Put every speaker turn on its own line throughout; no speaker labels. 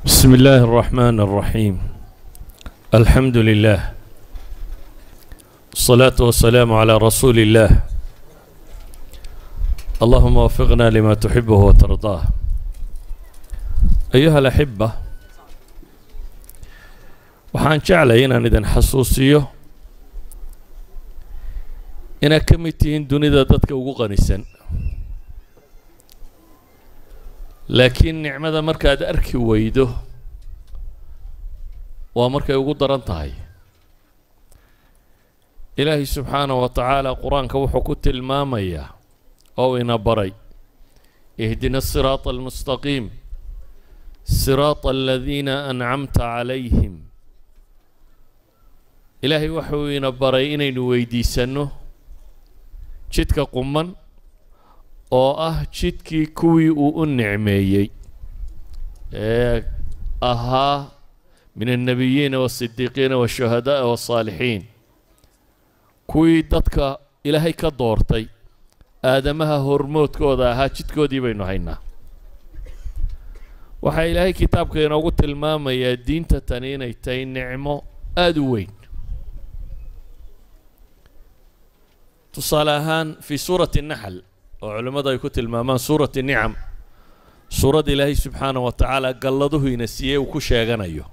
بسم الله الرحمن الرحيم الحمد لله الصلاة والسلام على رسول الله اللهم وفقنا لما تحبه وترضاه أيها الأحبة waxaan jeclay inaan idin xasuusiyo inaad ka mid tihiin dunida dadka ugu qanisan laakiin nicmada markaad arki weydo waa markay ugu daran tahay ilaahay subxaanahu wa tacaala qur-aanka wuxuu ku tilmaamayaa oo ina baray ihdina asiraata almustaqiim siraata aladiina ancamta calayhim ilaahay waxuu ina baray inaynu weydiisanno jidka quman oo ah jidkii kuwii uu u nicmeeyey ee ahaa min annabiyiina waasidiiqiina waashuhada'a waasaalixiin kuwii dadka ilaahay ka doortay aadamaha hormoodkooda ahaa jidkoodii baynu haynaa waxaa ilaahay kitaabka inoogu tilmaamayaa diinta tani inay tahay nicmo aada u weyn tusaale ahaan fii suurati naxl oo culimmadu ay ku tilmaamaan suurati nicam suuradda ilaahay subxaanah wa tacaala galladuhu ina siiyey uu ku sheeganayo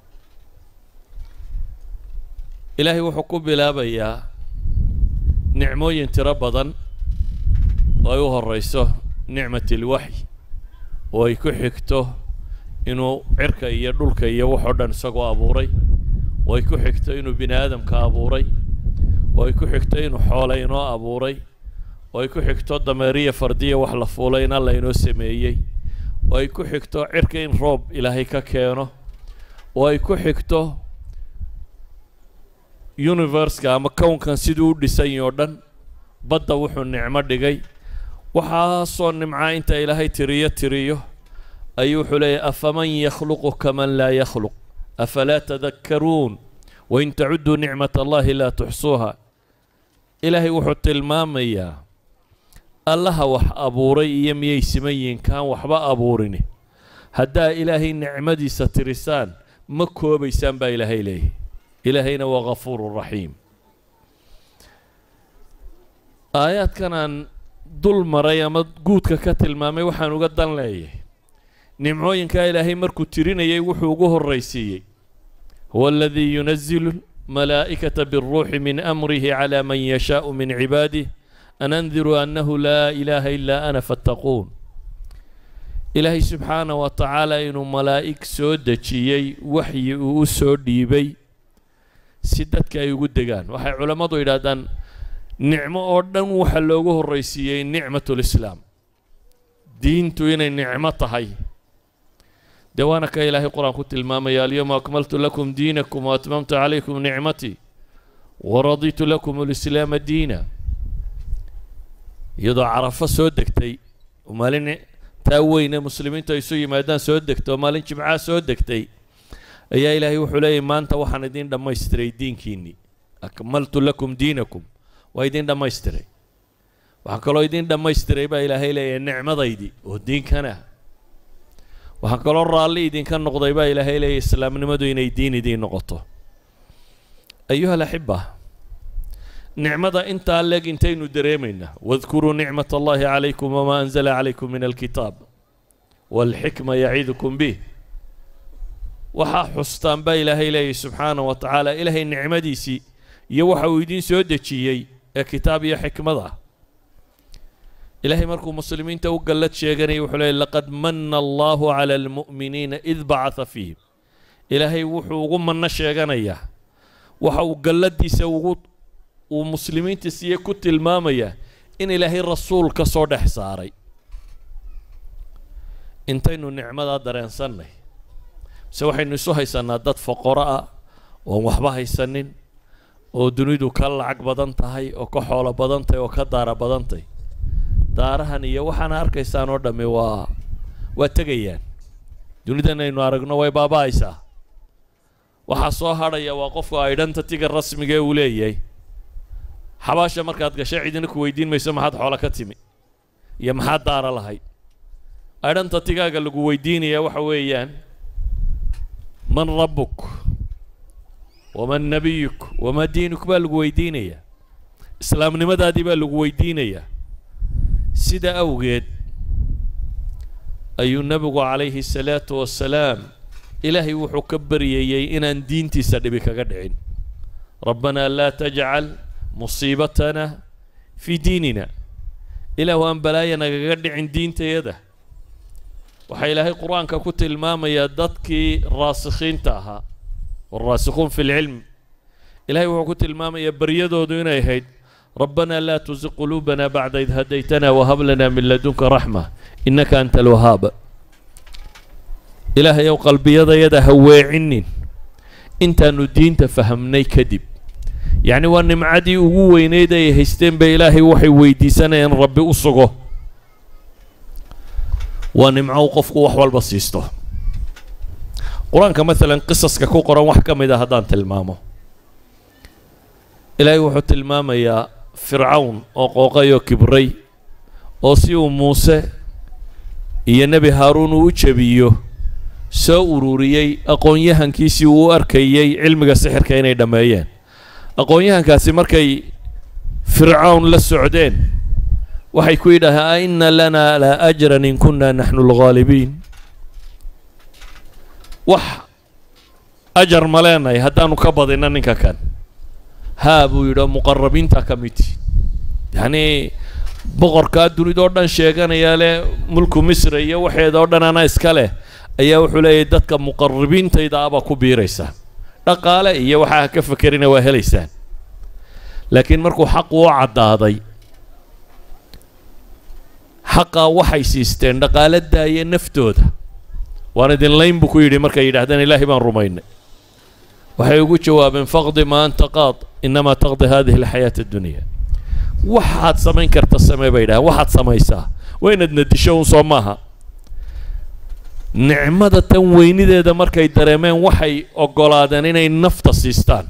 ilaahay wuxuu ku bilaabayaa nicmooyin tiro badan oo ay u horeyso nicmat ilwaxy oo ay ku xigto inuu cirka iyo dhulka iyo waxoo dhan isagoo abuuray oo ay ku xigto inuu bini aadamka abuuray oo ay ku xigto inuu xoole inoo abuuray oo ay ku xigto dameeriya fardiya wax la fuulay in alla inoo sameeyey oo ay ku xigto cirka in roob ilaahay ka keeno oo ay ku xigto universka ama kownkan siduu u dhisany oo dhan badda wuxuu nicmo dhigay waxaasoo nimcaa inta ilaahay tiriyo tiriyo ayuu wuxuu leeyahy afaman yakhluqu kaman laa yakhluq afalaa tadakkaruun wain tacudduu nicmat allahi laa tuxsuuha ilaahay wuxuu tilmaamayaa allaha wax abuuray iyo miyay siman yihiin kaan waxba abuurini haddaa ilaahay nicmadiisa tirisaan ma koobaysaan baa ilaahay leeyahy ilaahayna waa ghafuuru raxiim aayaadkan aan dul maray ama guudka ka tilmaamay waxaan uga dan leeyahay nimcooyinkaa ilaahay markuu tirinayay wuxuu ugu horraysiiyey huwa aladii yunazilu malaa'ikata biاlruuxi min amrihi calى man yashaau min cibaadih an andiruu annahu laa ilaaha ilaa ana fattaquun ilaahay subxaanah wa tacaala inuu malaa'ig soo dejiyey waxyi uu u soo dhiibay si dadka ay ugu degaan waxay culammadu yidhaahdaan nicmo oo dhan waxa loogu horraysiiyey nicmatulislaam diintu inay nicmo tahay dee waana ka ilaahay qur-aan ku tilmaamaya alyawma akmaltu lakum diinakum wa atmamtu calaykum nicmatii wa raditu lakum alislaama diina iyadoo carafo soo degtay oo maalin taa weyne muslimiintu ay isu yimaadaan soo degtay oo maalin jimcaha soo degtay ayaa ilaahay wuxuu leeyahy maanta waxaan idiin dhammaystiray diinkiinnii akmaltu lakum diinakum waa idiin dhammaystiray waxaa kaloo idiin dhammaystiray baa ilaahay leeyahay nicmadaydii oo diinkana waxaa kaloo raalli idinka noqday baa ilaahay leeyahy islaamnimadu inay diin idiin noqoto ayuha alaxiba nicmada intaa leeg intaynu dareemaynaa wadkuruu nicmat allahi calaykum wamaa anzala calaykum min alkitaab waalxikma yaciidukum bih waxaa xustaan baa ilaahay leeyahy subxaanah wa tacaala ilaahay nicmadiisii iyo waxa uu idiin soo dejiyey ee kitaab iyo xikmad ah ilaahay markuu muslimiinta u gallad sheeganayay wuxuu leeyay laqad manna allahu cala almu'miniina id bacatha fiihim ilaahay wuxuu ugu manno sheeganayaa waxa uu galladiisa ugu uu muslimiinta siiye ku tilmaamayaa in ilaahay rasuul ka soo dhex saaray intaynu nicmadaa dareensannay mise waxaynu isu haysannaa dad foqoro ah oon waxba haysanin oo dunidu ka lacag badan tahay oo ka xoolo badan tahay oo ka daara badan tahay daarahan iyo waxaana arkaysaan oo dhammi waa waa tegayaan dunidan aynu aragno way baaba-aysaa waxaa soo hadhaya waa qofku aydhanta tiga rasmiga ee uu leeyahay xabaasha markaad gashay cidina ku weydiin mayso maxaad xoolo ka timi iyo maxaad daara lahayd adhanta tigaaga lagu weydiinaya waxa weeyaan man rabbuk waman nabiyuk wamaa diinuk baa lagu weydiinayaa islaamnimadaadii baa lagu weydiinayaa sida awgeed ayuu nebigu calayhi الsalaatu wassalaam ilaahay wuxuu ka baryayey inaan diintiisa dhibi kaga dhicin rabbanaa laa tajcal musiibatana fii diinina ilaahu aan balaaya nagaga dhicin diintayada waxaa ilaahay qur-aanka ku tilmaamayaa dadkii raasikhiinta ahaa waalraasikhuun fi lcilm ilahay wuxuu ku tilmaamayaa baryadoodu inay ahayd rabbanaa laa tusiq quluubana bacda id hadaytana wahab lana min ladunka raxma innaka anta alwahaab ilaahayow qalbiyadayada ha weecinin intaanu diinta fahamnay kadib yacni waa nimcadii ugu weyneyd ay haysteen ba ilaahay waxay weydiisanayaan rabbi u sugo waa nimco u qofku wax walba siisto qur-aanka maalan qisaska ku qoran wax ka mid a haddaan tilmaamo ilaahay wuxuu tilmaamayaa fircawn oo qooqay oo kibray oo si uu muuse iyo nebi haaruun uu u jebiyo soo ururiyey aqoon-yahankiisii uu u arkayey cilmiga sixirka inay dhammeeyeen aqoon-yahankaasi markay fircawn la socdeen waxay ku yidhaaheen a inna lanaa la ajran in kunna naxnu alghaalibiin wax ajar ma leenahay haddaanu ka badinna ninka kan haa buu yidhi oo muqarabiinta ka midti yacnii boqorkaa dunidoo dhan sheeganayaa leh mulku misra iyo waxeeda oo dhan ana iska leh ayaa wuxuu leeyahy dadka muqarabiintayda abaa ku biiraysaa dhaqaale iyo waxaa ka fakerina waa helaysaan laakiin markuu xaqu u caddaaday xaqaa waxay siisteen dhaqaale daaya naftooda waan idin layn buu ku yidhi markay yidhahdeen ilaahay baan rumaynay waxay ugu jawaabeen faqdi ma anta qaad inamaa taqdi hadihi alxayaata addunya waxaad samayn karta samee bay yidhahdeen waxaad samaysaa waa inaad nadisho un soo maaha nicmada tan weynideeda markay dareemeen waxay oggolaadeen inay nafta siistaan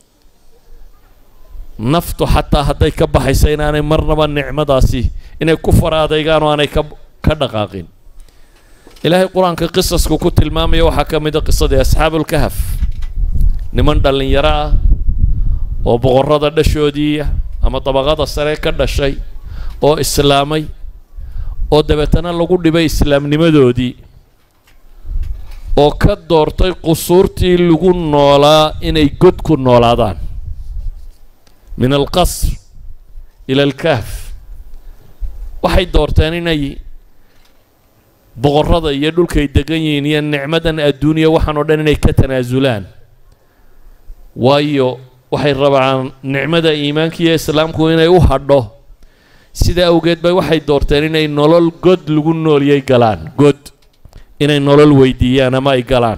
naftu xataa hadday ka baxaysa inaanay marnaba nicmadaasi inay ku fara adaygaan oo aanay ka ka dhaqaaqin ilaahay qur-aanka qisasku ku tilmaamaya waxaa ka mid a qisadii asxaabulkahaf niman dhallinyaro ah oo boqorrada dhashoodii ama dabaqada sare ka dhashay oo islaamay oo dabeetana lagu dhibay islaamnimadoodii oo ka doortay qusuurtii lagu noolaa inay god ku noolaadaan min alqasr ila alkahf waxay doorteen inay boqorrada iyo dhulkay degan yihiin iyo nicmadan adduuniya waxaan oo dhan inay ka tanaasulaan waayo waxay rabaan nicmada iimaanka iyo islaamku inay u hadho sida awgeed bay waxay doorteen inay nolol god lagu noolyay galaan god inay nolol weydiiyaan ama ay galaan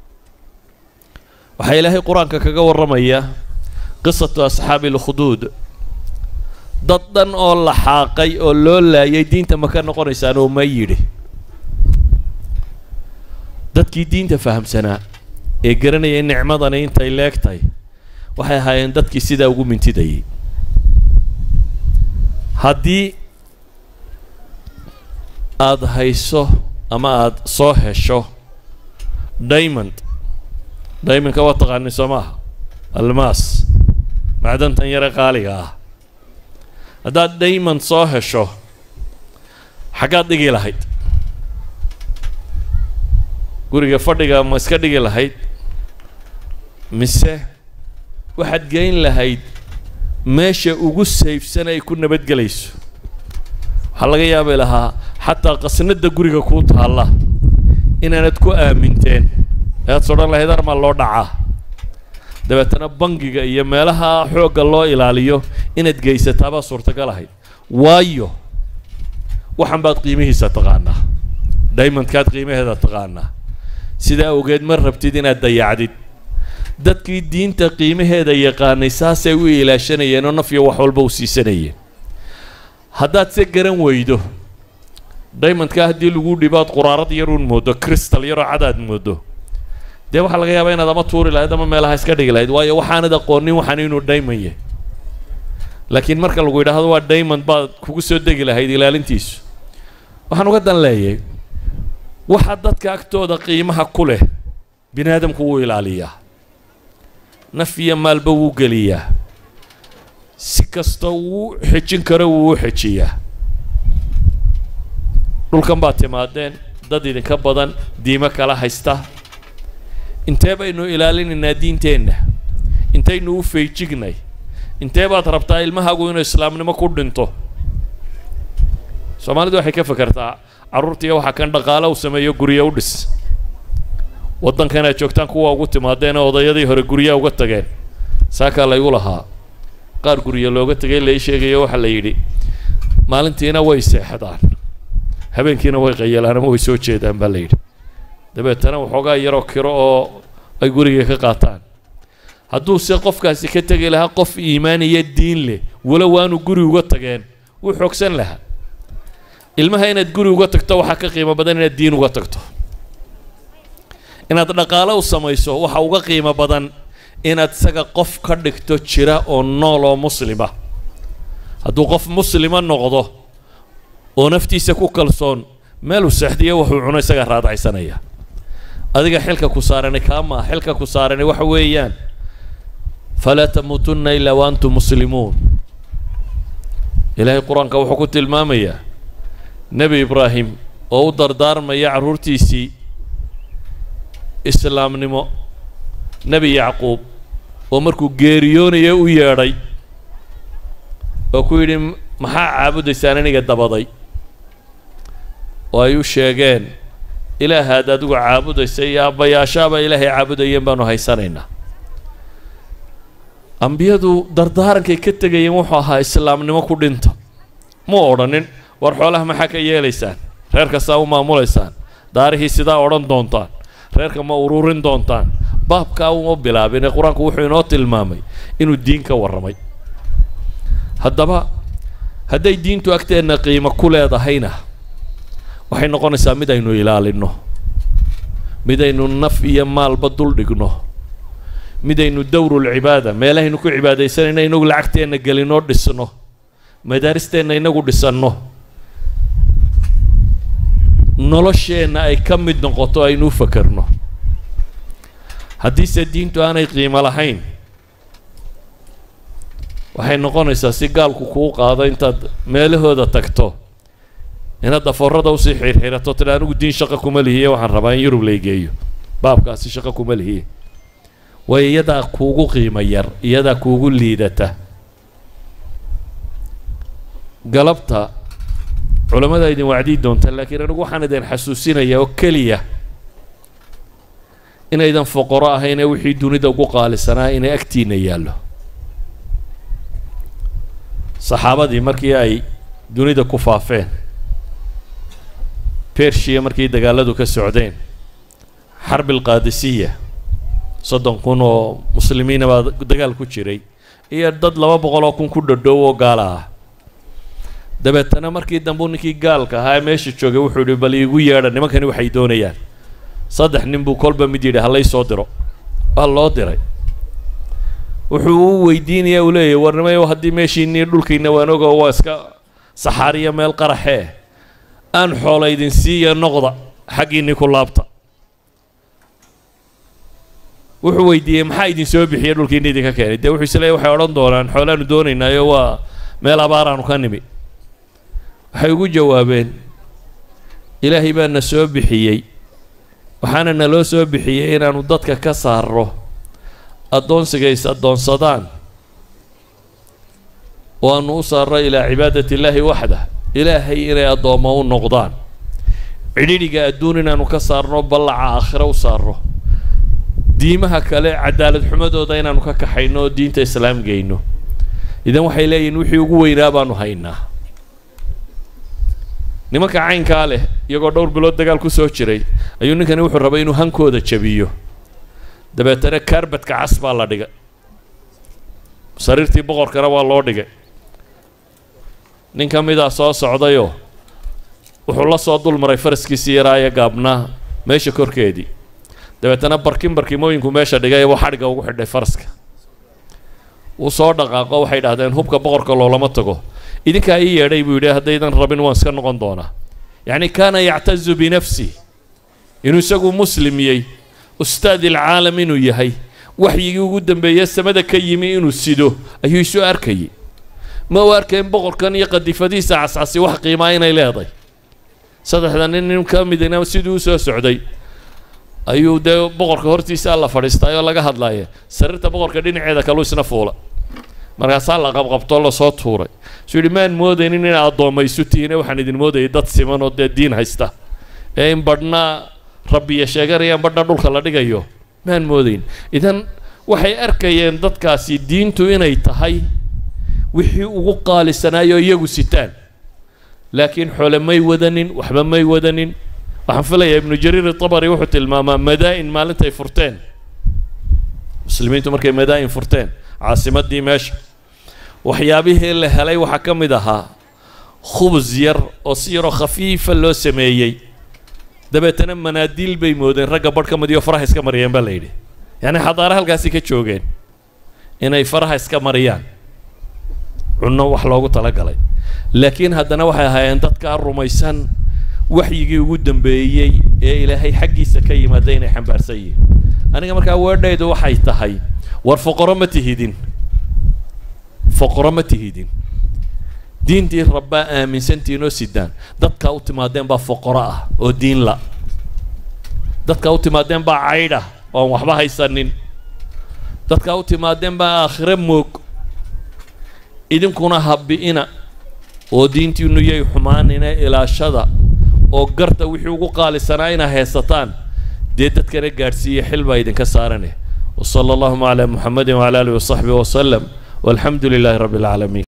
waxaa ilaahay qur-aanka kaga warramaya qisatu asxaabi alkhuduud dad dhan oo la xaaqay oo loo laayay diinta ma ka noqonaysaan oo ma yidhi dadkii diinta fahamsanaa ee garanayay nicmadani intay leegtahay waxay ahaayeen dadkii sidaa ugu mintidayay haddii aada hayso ama aada soo hesho diamond diamondka waa taqaani soo maaha almaas macdantan yare qaaliga ah haddaad diamond soo hesho xaggaad dhigi lahayd guriga fadhiga ma iska dhigi lahayd mise waxaad geyn lahayd meesha ugu sayfsan ay ku nabadgelayso waxaa laga yaabi lahaa xataa qasnada guriga kuu taalla inaanad ku aaminteen ead sodhan lahayd armaa loo dhacaa dabeetana bangiga iyo meelaha xoogga loo ilaaliyo inaad geysataabaa suurtagal ahayd waayo waxan baad qiimihiisa taqaanaa diamondkaad qiimaheeda taqaanaa sidaa awgeed ma rabtid inaad dayacdid dadkii diinta qiimaheeda yaqaanay saasay u ilaashanayeen oo nafyo wax walba u siisanayeen haddaad se garan weydo diamondka haddii lagu dhibaad quraarad yaruun moodo crystal yaroo cadaad moodo dee waxaa laga yaabaa inaad ama tuuri lahayd ama meelaha iska dhigi lahayd waayo waxaanad aqoonin waxaan inuu diamond yahay laakiin marka lagu yidhaahdo waa diamond baad kugu soo degi lahayd ilaalintiisu waxaan uga dan leeyahay waxa dadka agtooda qiimaha ku leh bini aadamku wuu ilaaliyaa naf iyo maalba wuu geliyaa si kasta wuu xejin karo wuu u xejiyaa dhulkan baad timaadeen dad idinka badan diimo kala haysta intee baynu ilaalinaynaa diinteenna intaynu u feejignay intee baad rabtaa ilmahaagu inuu islaamnimo ku dhinto soomaalidu waxay ka fekertaa carruurtiiya waxaa kan dhaqaalo u sameeyo guryo u dhis waddankan aad joogtaan kuwa ugu timaadeenee odayadii hore guryaha uga tageen saakaa laygu lahaa qaar guryo looga tegay lai sheegayo waxaa la yidhi maalintiina way seexdaan habeenkiina way qayalaan ama way soo jeedaan baa la yidhi dabeetana waxoogaa yaroo kiro oo ay guriga ka qaataan hadduu se qofkaasi ka tegi lahaa qof iimaan iyo diin leh walow waanu guri uga tageen wuu xoogsan lahaa ilmaha inaad guri uga tagto waxaa ka qiimo badan inaad diin uga tagto inaad dhaqaalo u samayso waxa uga qiimo badan inaad isaga qof ka dhigto jira oo nool oo muslima hadduu qof muslima noqdo oo naftiisa ku kalsoon meeluu seexdiyo wuxuu cuno isagaa raadacaysanaya adiga xilka ku saarani kaamaa xilka ku saarani waxa weeyaan falaa tamuutunna ilaa wa antum muslimuun ilaahay qur-aanka wuxuu ku tilmaamayaa nebi ibraahim oo u dardaarmaya carruurtiisii islaamnimo nebi yacquub oo markuu geeriyoonaya u yeedhay oo ku yidhi maxaa caabudaysaan aniga dabaday oo ay u sheegeen ilaahaad adigu caabudaysa iyo aabbayaashaaba ilaahay caabudayeen baanu haysanaynaa ambiyadu dardaarankay ka tegayeen wuxuu ahaa islaamnimo ku dhinta mu odhanin war xoolaha maxaa ka yeelaysaan reer kastaa u maamulaysaan daarihii sidaa odhan doontaan reerka ma ururin doontaan baabkaa uma bilaabine qur-aanku wuxuu inoo tilmaamay inuu diin ka warramay haddaba hadday diintu agteenna qiimo ku leedahayna waxay noqonaysaa mid aynu ilaalinno midaynu naf iyo maalba dul dhigno midaynu dowrulcibaada meelahaynu ku cibaadaysanayna inagu lacagteenna gelinoo dhisno madaaristeenna inagu dhisanno nolosheenna ay ka mid noqoto aynu u fakerno haddiise diintu aanay qiimo lahayn waxay noqonaysaa si gaalku kuu qaado intaad meelahooda tagto inaad dafoorada usii xirxirato tila anigu diin shaqo kuma lihiye waxaan rabaa in yurub laygeeyo baabkaasi shaqo kuma lihiye waayo iyadaa kuugu qiimo yar iyadaa kuugu liidata galabta culamada idin wacdii doonta laakiin anigu waxaan idin xasuusinayaa oo keliya inaydan foqoro ahayn ee wixii dunida ugu qaalisanaa inay agtiina yaallo saxaabadii markii ay dunida ku faafeen bershiya markii dagaaladu ka socdeen xarbil qaadisiya soddon kun oo muslimiina baa dagaal ku jiray iyo dad laba boqol oo kun ku dhadhow oo gaala ah dabeetana markii dambu ninkii gaalka ahaa ee meesha joogay wuxuu yihi bal iigu yeedha nimankani waxay doonayaan saddex nin buu kolba mid yidhi halay soo diro waa loo diray wuxuu u weydiinaya uu leeyahy warnimayo haddii meeshiinii dhulkiina waan ogo waa iska saxaariya meel qaraxee aan xoola idin siiya noqda xaggiinii ku laabta wuxuu weydiiyey maxaa idin soo bixiya dhulkiina idinka keenay dee wuxuu isleeyahy waxay odhan doonaan xoolaanu doonaynaayo waa meel abaaraanu ka nimi waxay ugu jawaabeen ilaahay baa na soo bixiyey waxaana naloo soo bixiyey inaanu dadka ka saarro addoonsiga is addoonsadaan oo aanu u saarro ilaa cibaadati illaahi waxdah ilaahay inay addoommo u noqdaan cidhidhiga adduun inaanu ka saarno ballaca aakhiro u saarro diimaha kale cadaalad xumadooda inaanu ka kaxayno oo diinta islaam geyno idan waxay leeyihin wixii ugu weynaa baanu haynaa nimanka caynkaa leh iyagoo dhowr bilood dagaal ku soo jiray ayuu ninkani wuxuu rabay inuu hankooda jabiyo dabeetana kaarbadka cas baa la dhigay sariirtii boqorkana waa loo dhigay nin ka midaa soo socdayoo wuxuu la soo dul maray faraskiisii yaraaye gaabnaa meesha korkeedii dabeetana barkin barkimooyinku meesha dhigay buu xadhigga ugu xidhay faraska wuu soo dhaqaaqo waxay dhahdeen hubka boqorka loolama tago idinkaa ii yeedhay buu yidhi haddaydan rabin waan iska noqon doonaa yacni kaana yactazu binafsi inuu isagu muslim yey ustaad ilcaalam inuu yahay waxyigii ugu dambeeye samada ka yimi inuu sido ayuu isu arkayay ma u arkayn boqorkan iyo qadifadiisa cascasi wax qiimaa inay leedahay saddexda nin nin ka midina siduu u soo socday ayuu dee boqorka hortiisa alla fadhiistay oo laga hadlaya sariirta boqorka dhinaceeda kaluu isna fuula markaasaa la qabqabtoo lasoo tuuray suu yidhi maan moodaynin inay addoommaysu tihiine waxaan idin moodayay dad siman oo dee diin haysta ee in badhna rabbiya sheeganayaan badhna dhulka la dhigayo maan moodayn idan waxay arkayeen dadkaasi diintu inay tahay wixii ugu qaalisanaayoo iyagu sitaan laakiin xoole may wadanin waxba may wadanin waxaan filayaa ibnu jariir itabari wuxuu tilmaamaa madaa-in maalintay furteen muslimiintu markay madaa-in furteen caasimadii meesha waxyaabihii la helay waxaa ka mid ahaa khubus yar oo si yaroo khafiifa loo sameeyey dabeetana manaadiil bay moodeen ragga barh ka midiyo faraha iska mariyeen baa la yidhi yacni xadaare halkaasi ka joogeen inay faraha iska mariyaan cunno wax loogu talagalay laakiin haddana waxay ahaayeen dadkaa rumaysan waxyigii ugu dambeeyey ee ilaahay xaggiisa ka yimaada inay xambaarsan yihiin aniga markaa weedhaydu waxay tahay war foqoro ma tihidin foqoro ma tihidin diintii rabbaa aaminsantihiin oo sidaan dadkaa u timaadeen baa foqoro ah oo diin la dadkaa u timaadeen baa caydh ah oon waxba haysanin dadkaa u timaadeen baa aakhire moog idinkuna habbi'ina oo diintiinu yay xumaanina ilaashada oo garta wixii ugu qaalisanaa inaa heesataan dee dadkana gaadhsiiya xil baa idinka saarane وصلى اللهم على محمد وعلى آله وصحبه وسلم والحمد لله رب العالمين